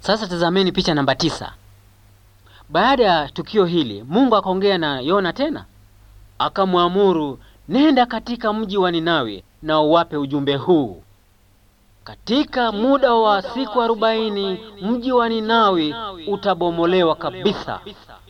Sasa tazameni picha namba tisa. Baada ya tukio hili, Mungu akaongea na Yona tena, akamwamuru, nenda katika mji wa Ninawi na uwape ujumbe huu. Katika muda wa siku arobaini mji wa Ninawi utabomolewa kabisa.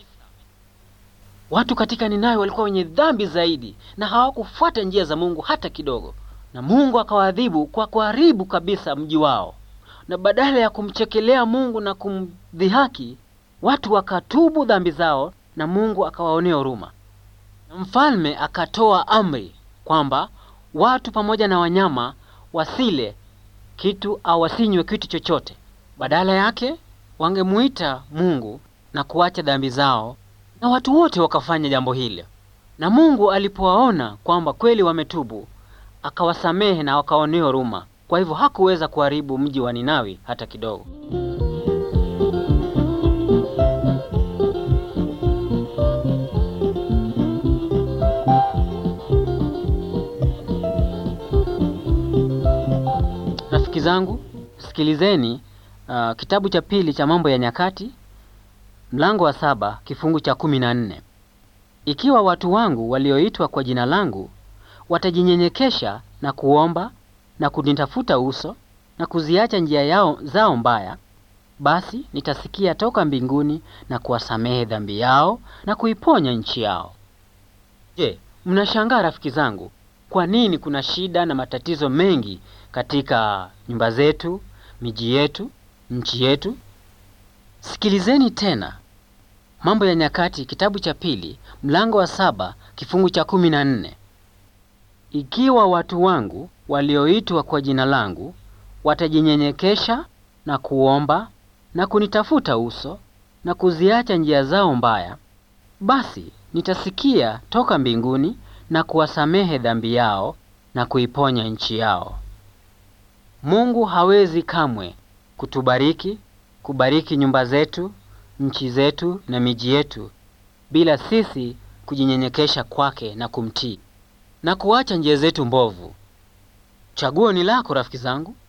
Watu katika Ninawi walikuwa wenye dhambi zaidi na hawakufuata njia za Mungu hata kidogo, na Mungu akawaadhibu kwa kuharibu kabisa mji wao. Na badala ya kumchekelea Mungu na kumdhihaki, watu wakatubu dhambi zao na Mungu akawaonea huruma. Na mfalme akatoa amri kwamba watu pamoja na wanyama wasile kitu au wasinywe kitu chochote. Badala yake wangemuita Mungu na kuacha dhambi zao, na watu wote wakafanya jambo hili. Na Mungu alipowaona kwamba kweli wametubu, akawasamehe na wakaonea huruma. Kwa hivyo hakuweza kuharibu mji wa Ninawi hata kidogo. Rafiki zangu, sikilizeni uh, kitabu cha pili cha Mambo ya Nyakati mlango wa saba kifungu cha kumi na nne ikiwa watu wangu walioitwa kwa jina langu watajinyenyekesha na kuomba na kunitafuta uso na kuziacha njia yao zao mbaya, basi nitasikia toka mbinguni na kuwasamehe dhambi yao na kuiponya nchi yao. Je, mnashangaa rafiki zangu, kwa nini kuna shida na matatizo mengi katika nyumba zetu, miji yetu, nchi yetu? Sikilizeni tena Mambo ya Nyakati kitabu cha pili mlango wa saba kifungu cha kumi na nne ikiwa watu wangu walioitwa kwa jina langu watajinyenyekesha na kuomba na kunitafuta uso na kuziacha njia zao mbaya, basi nitasikia toka mbinguni na kuwasamehe dhambi yao na kuiponya nchi yao. Mungu hawezi kamwe kutubariki, kubariki nyumba zetu, nchi zetu na miji yetu bila sisi kujinyenyekesha kwake na kumtii na kuacha njia zetu mbovu. Chaguo ni lako rafiki zangu.